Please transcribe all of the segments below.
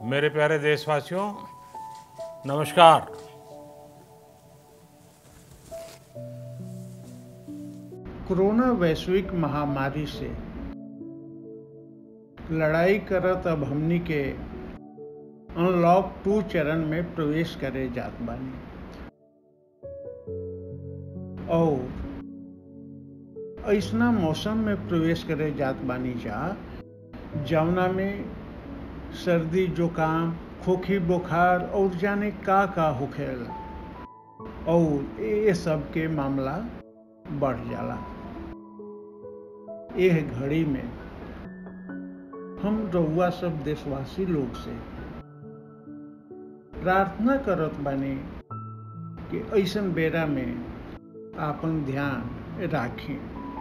मेरे प्यारे देशवासियों नमस्कार कोरोना वैश्विक महामारी से लड़ाई करत अब हमनी के अनलॉक टू चरण में प्रवेश करे जात बानी और ऐसना मौसम में प्रवेश करे जात बानी जा जवना में सर्दी जुकाम खोखी बुखार और जाने का का होखेला और ये सब के मामला बढ़ जाला यह घड़ी में हम रउआ सब देशवासी लोग से प्रार्थना करत बानी कि ऐसन बेरा में आपन ध्यान राखें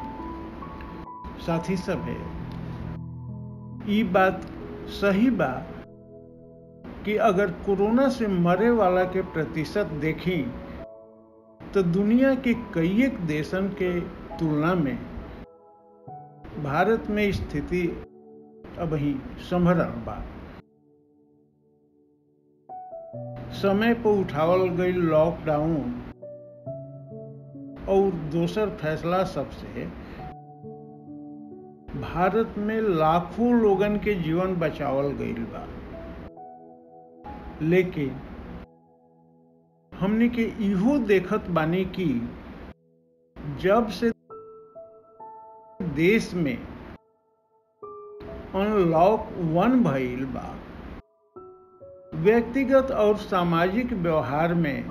साथी सब है ई बात सही बा कि अगर कोरोना से मरे वाला के प्रतिशत देखें तो दुनिया के कई एक देशन के तुलना में भारत में स्थिति अब ही संभरल बा समय पर उठावल गई लॉकडाउन और दोसर फैसला सबसे भारत में लाखों लोगन के जीवन बचावल गईल बा लेकिन हमने के इहो देखत बानी कि जब से देश में अनलॉक वन भइल बा व्यक्तिगत और सामाजिक व्यवहार में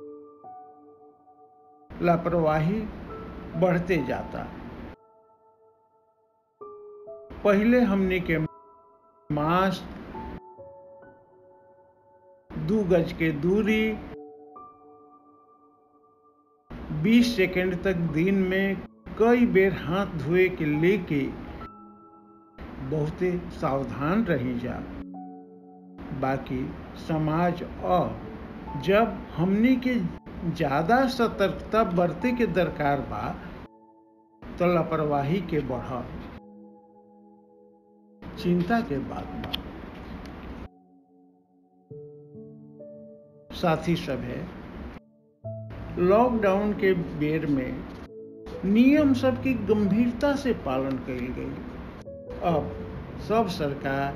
लापरवाही बढ़ते जाता पहले हमने के मास्क दू गज के दूरी 20 सेकंड तक दिन में कई बेर हाथ धोए के लेके बहुते सावधान रही जा बाकी समाज और जब हमनी के ज्यादा सतर्कता बरते के दरकार बा तो लापरवाही के बढ़ चिंता के बात बा साथी सब है लॉकडाउन के बेर में नियम सब की गंभीरता से पालन कल गई अब सब सरकार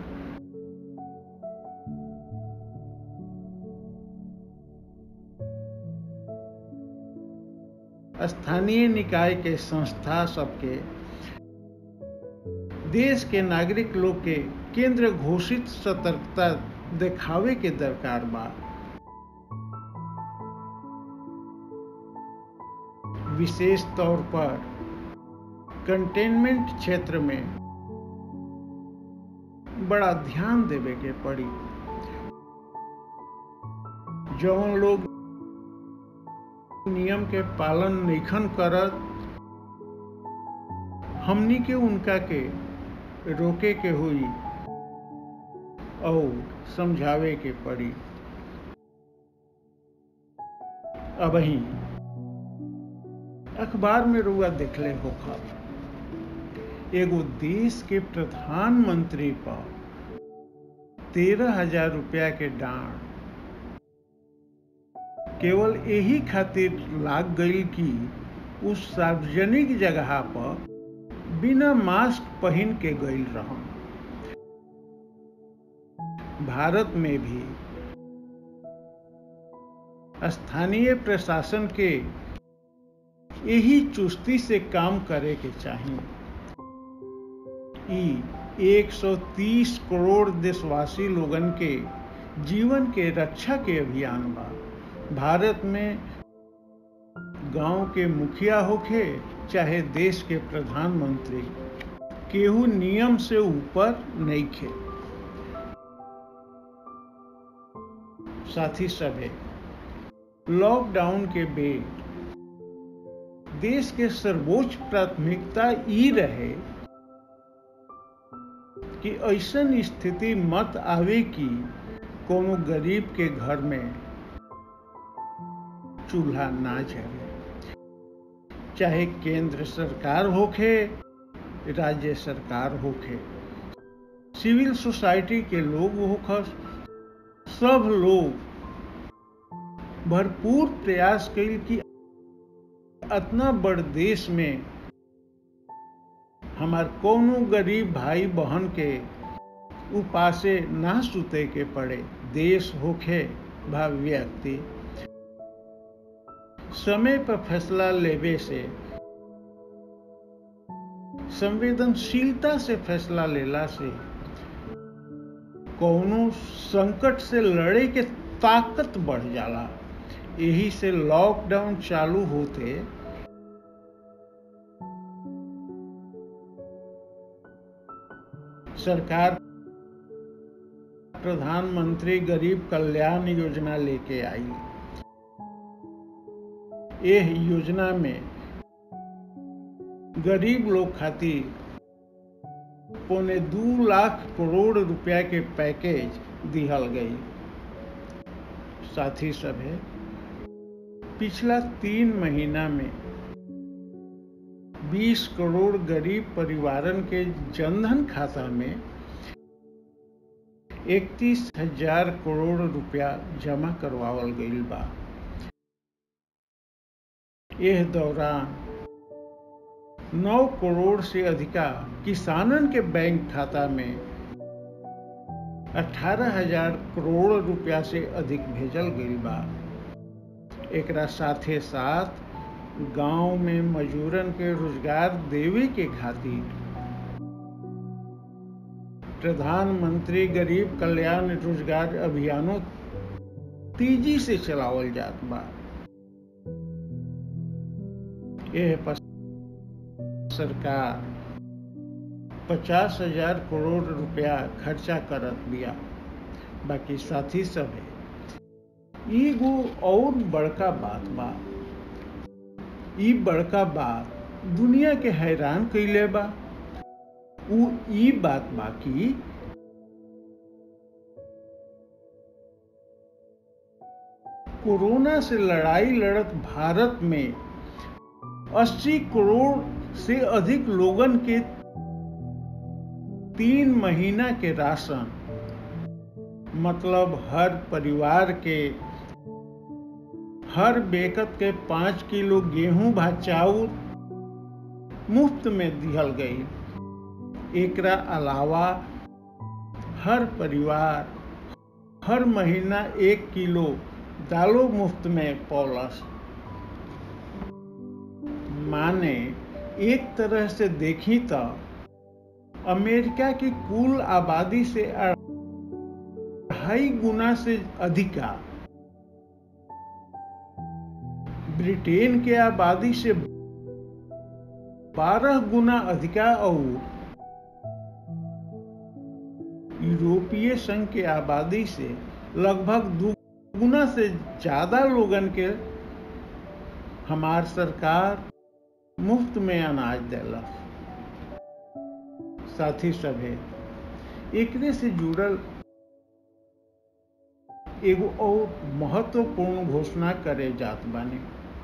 स्थानीय निकाय के संस्था सबके देश के नागरिक लोग के केंद्र घोषित सतर्कता दिखावे के दरकार बा विशेष तौर पर कंटेनमेंट क्षेत्र में बड़ा ध्यान देवे के पड़ी जौन लोग नियम के पालन नैखन करत हमनी के उनका के रोके के हुई और समझावे के पड़ी अब ही अखबार में रुआ देखले होखा एगो देश के प्रधानमंत्री पर तेरह हजार रुपया के डांड केवल यही खातिर लाग गई कि उस सार्वजनिक जगह पर बिना मास्क पहन के गई रह भारत में भी स्थानीय प्रशासन के यही चुस्ती से काम करे के चाहिए ई 130 करोड़ देशवासी लोगन के जीवन के रक्षा के अभियान बा भारत में गांव के मुखिया होखे चाहे देश के प्रधानमंत्री केहू नियम से ऊपर नहीं खे साथी सभे लॉकडाउन के बेड देश के सर्वोच्च प्राथमिकता ई रहे कि ऐसन स्थिति मत आवे कि कोनो गरीब के घर में चूल्हा ना जले चाहे केंद्र सरकार होखे राज्य सरकार होखे सिविल सोसाइटी के लोग होखस सब लोग भरपूर प्रयास कैल कि इतना बड़ देश में हमार कोनो गरीब भाई बहन के उपासे ना सुते के पड़े देश होखे भा व्यक्ति समय पर फैसला लेवे से संवेदनशीलता से फैसला लेला से कौनो संकट से लड़े के ताकत बढ़ जाला यही से लॉकडाउन चालू होते सरकार प्रधानमंत्री गरीब कल्याण योजना लेके आई यह योजना में गरीब लोग खातिर पौने दू लाख करोड़ रुपया के पैकेज दिहल गई साथी सभे पिछला तीन महीना में 20 करोड़ गरीब परिवारन के जनधन खाता में इकतीस हजार करोड़ रुपया जमा करवावल गईल बा यह दौरान 9 करोड़ से अधिका किसानन के बैंक खाता में अठारह हजार करोड़ रुपया से अधिक भेजल गईल बा एकरा साथे साथ गांव में मजूरन के रोजगार देवे के खातिर प्रधानमंत्री गरीब कल्याण रोजगार अभियानों तेजी से चलावल जात बा यह पर सरकार पचास हजार करोड़ रुपया खर्चा करत बिया बाकी साथी सब है एगो और बड़का बात बा ई बड़का बात दुनिया के हैरान कैले बा उ ई बात बा कि कोरोना से लड़ाई लड़त भारत में 80 करोड़ से अधिक लोगन के तीन महीना के राशन मतलब हर परिवार के हर बेकत के पांच किलो गेहूं भा चाउर मुफ्त में दिहल गई एकरा अलावा हर परिवार हर महीना एक किलो दालो मुफ्त में पौलस माने एक तरह से देखी तो अमेरिका की कुल आबादी से अढ़ाई गुना से अधिका ब्रिटेन के आबादी से 12 गुना अधिका और यूरोपीय संघ के आबादी से लगभग दो गुना से ज्यादा लोगन के हमार सरकार मुफ्त में अनाज देलक साथी सभे एकरे से जुड़ल एगो और महत्वपूर्ण घोषणा करे जात बानी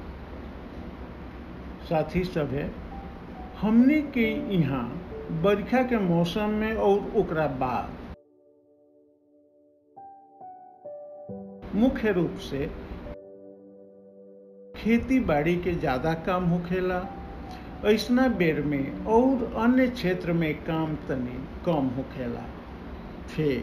साथी सभे हमने के यहाँ बरखा के मौसम में और ओकरा बाद मुख्य रूप से खेती बाड़ी के ज्यादा काम होखेला ऐसना बेर में और अन्य क्षेत्र में काम तनी कम होखेला फिर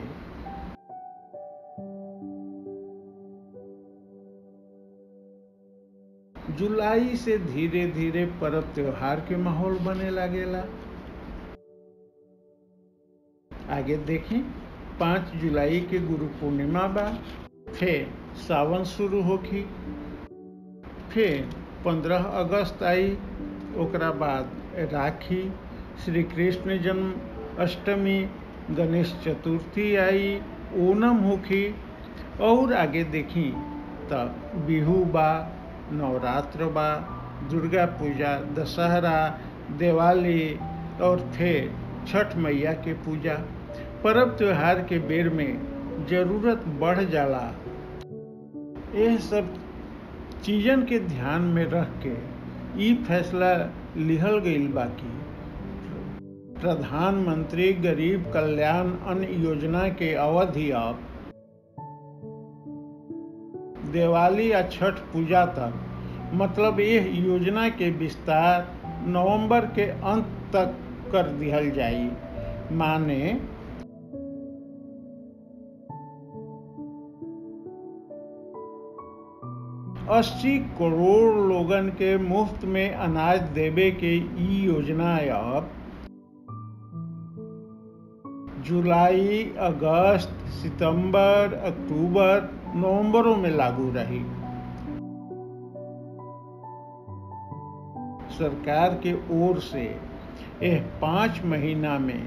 जुलाई से धीरे धीरे पर्व त्योहार के माहौल बने लगेला आगे देखें पाँच जुलाई के गुरु पूर्णिमा बा फिर सावन शुरू होखी फिर पंद्रह अगस्त आई ओकरा बाद राखी श्री कृष्ण जन्म अष्टमी गणेश चतुर्थी आई ओनम होखी और आगे देखी तो बिहू बा नवरात्र बा दुर्गा पूजा दशहरा दिवाली और फिर छठ मैया के पूजा पर्व त्योहार के बेर में जरूरत बढ़ जाला यह सब चीजन के ध्यान में रख के ई फैसला लिहल गईल बाकी प्रधानमंत्री गरीब कल्याण अन्न योजना के अवधि अब दिवाली या छठ पूजा तक मतलब यह योजना के विस्तार नवंबर के अंत तक कर दिहल जाई माने अस्सी करोड़ लोगन के मुफ्त में अनाज देवे के ई योजना अब जुलाई अगस्त सितंबर अक्टूबर नवंबरों में लागू रही सरकार के ओर से यह पांच महीना में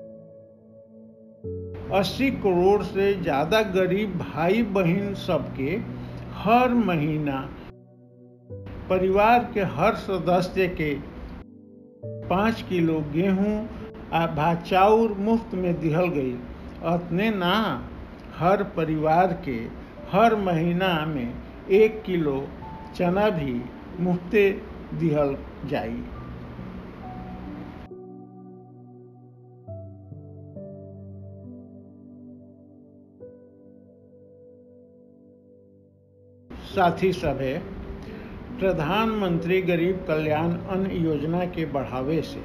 80 करोड़ से ज्यादा गरीब भाई बहन सबके हर महीना परिवार के हर सदस्य के पाँच किलो गेहूं आ भाचाउर मुफ्त में दिहल गई अतने ना हर परिवार के हर महीना में एक किलो चना भी मुफ्ते दिहल जाई साथी सभे प्रधानमंत्री गरीब कल्याण अन्न योजना के बढ़ावे से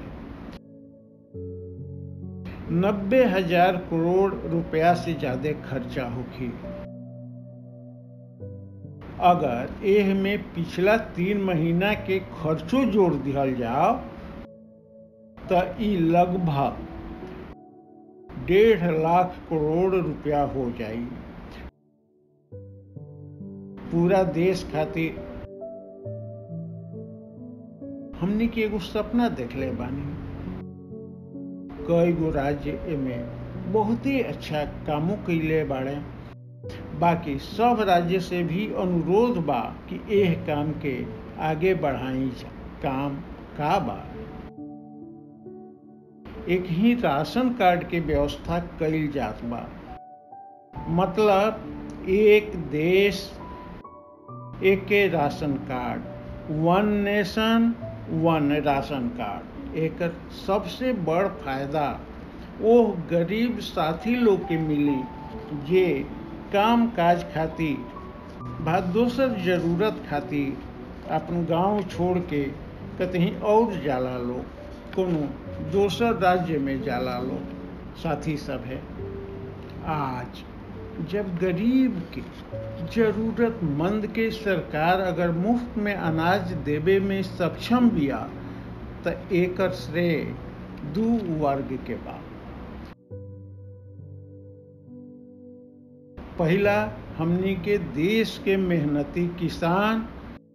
नब्बे हजार करोड़ रुपया से ज्यादा खर्चा होगी अगर एह में पिछला तीन महीना के खर्चो जोड़ दिहल जाओ तो ई लगभग डेढ़ लाख करोड़ रुपया हो जाई पूरा देश खातिर हमने के एगो सपना देखले बानी कई गो राज्य में बहुत ही अच्छा कामों कैले बाड़े बाकी सब राज्य से भी अनुरोध बा कि एह काम के आगे बढ़ाई काम का बा एक ही राशन कार्ड के व्यवस्था कैल जात बा मतलब एक देश एक ration card one nation one ration card एक सबसे बड़ फायदा वो गरीब साथी लोग के मिली जे काम काज खातिर बा दोसर जरूरत खातिर अपन गांव छोड़ के कहीं और जाला लोग कोनो दोसर राज्य में जाला लोग साथी सब है आज जब गरीब के जरूरतमंद के सरकार अगर मुफ्त में अनाज देवे में सक्षम बिया तो एक श्रेय दू वर्ग के बा पहला हमनी के देश के मेहनती किसान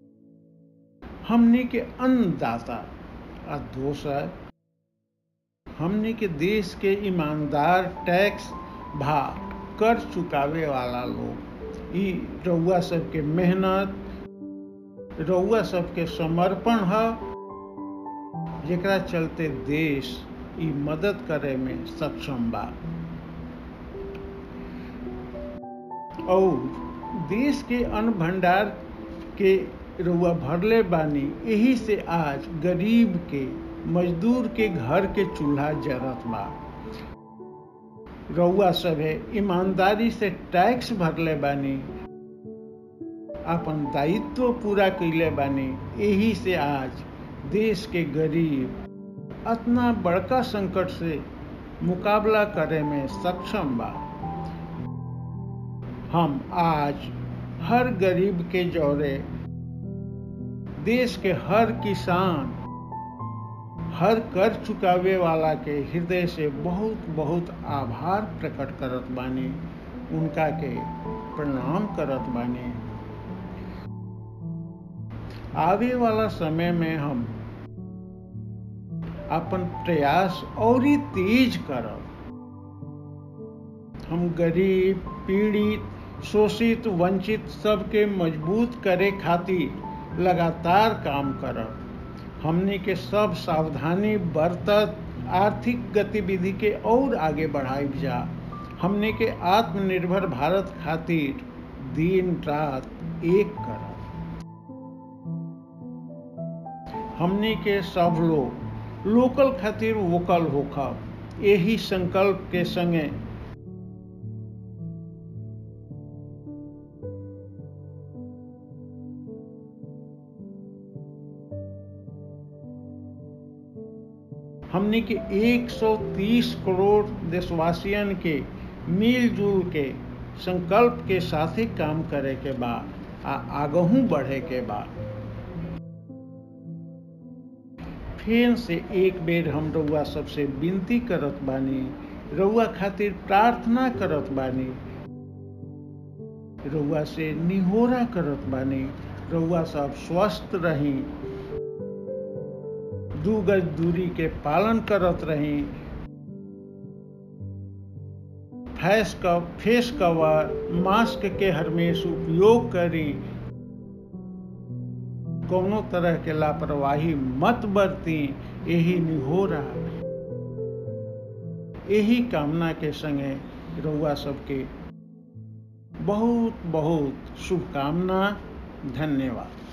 हमनी के अन्नदाता और दोसर हमनी के देश के ईमानदार टैक्स भा कर चुकावे वाला लोग ई रउआ सबके मेहनत रउआ सबके समर्पण है जेकरा चलते देश ई मदद करे में सक्षम बा और देश के अन्न भंडार के रउआ भरले बानी यही से आज गरीब के मजदूर के घर के चूल्हा जरत बा रउआ सभे ईमानदारी से टैक्स भरले बानी अपन दायित्व पूरा कैले बानी यही से आज देश के गरीब अतना बड़का संकट से मुकाबला करे में सक्षम बा हम आज हर गरीब के जौरे देश के हर किसान हर कर चुकावे वाला के हृदय से बहुत बहुत आभार प्रकट करत बानी उनका के प्रणाम करत बानी आवे वाला समय में हम अपन प्रयास और ही तेज करब हम गरीब पीड़ित शोषित वंचित सबके मजबूत करे खातिर लगातार काम करब हमने के सब सावधानी बरतत आर्थिक गतिविधि के और आगे बढ़ाई जा हमने के आत्मनिर्भर भारत खातिर दिन रात एक करब हमने के सब लोग लोकल खातिर वोकल होखब यही संकल्प के संगे हमने के 130 करोड़ देशवासियन के मिलजुल के संकल्प के साथे काम करे के बा आ आगहू बढ़े के बा फिर से एक बेर हम रउआ सबसे विनती करत बानी रउआ खातिर प्रार्थना करत बानी रउआ से निहोरा करत बानी रउआ सब स्वस्थ रही दू गज दूरी के पालन करत रही फेस का फेस कवर मास्क के हरमेश उपयोग करी कोनो तरह के लापरवाही मत बरती यही निहोरा यही कामना के संगे रउआ सबके बहुत बहुत शुभकामना धन्यवाद